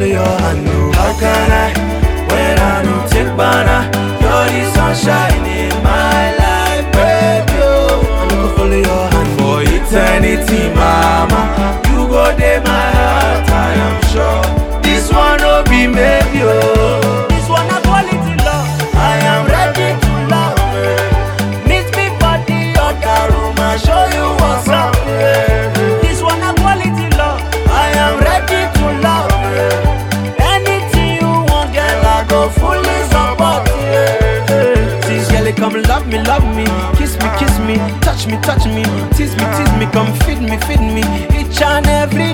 follow your hand. oh. How can I, when I don't take banana? You're the sunshine in my life, baby. Oh, I no go follow your hand for eternity, mama. You go there, my heart, I am sure. This one no be maybe, oh. This one a quality love. I am ready to love. eh. Meet me for the other room, I show you what's up. eh. This one a quality love. I am ready to love. eh. Anything you want, girl, I go fully support. eh. See, girl, come love me, love me, kiss me, kiss me, touch me, touch me, tease me, tease me, come feed me, feed me, each and every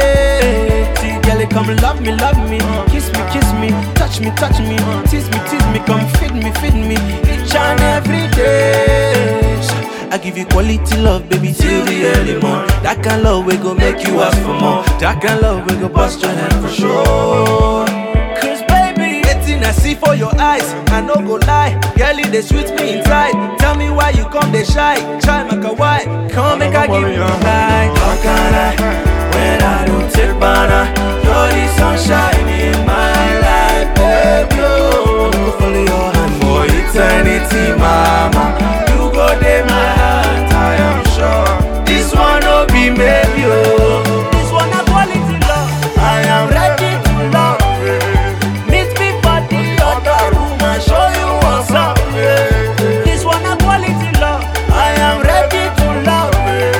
day. See, girl, come love me, love me, kiss me, kiss me, touch me, touch me, tease me, tease me, come feed me, feed me, each and every day. I give you quality love, baby, till the early morn. That kind love we go make you ask for more. That kind love we go bust your head for sure. Cause baby, waiting I see for your eyes. I no go lie, girlie they sweet me inside. Tell me why you come they shy, try make a why. Come make I give you light. How can I, when I don't take banana? You're the sunshine in my life, baby. Oh, I go follow your hand for eternity, mama. You go there, my heart, I am sure. This one no be maybe, oh. This one a quality love. I am ready to love. Meet me for the other room and show you what's up. This one a quality love. I am ready to love.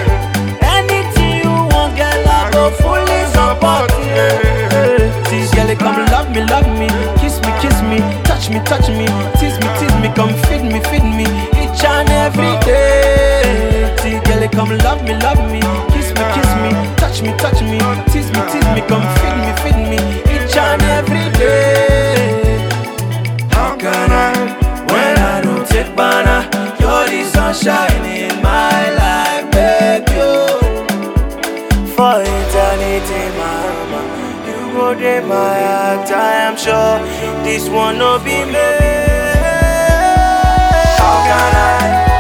Anything you want, girl, I go fully support. See, girl, come love me, love me, kiss me, kiss me, touch me, touch me, tease me, tease me, come feed me, feed me, each and every day. See, girl, come love me, love me, kiss me, kiss me, touch me, touch me, tease me, tease me, come feed me, feed me, each and every day. How can I, when I don't take banana? You're the sunshine in my life, baby. oh. For eternity, mama, you go there, my heart. I am sure this one no be me. How can I,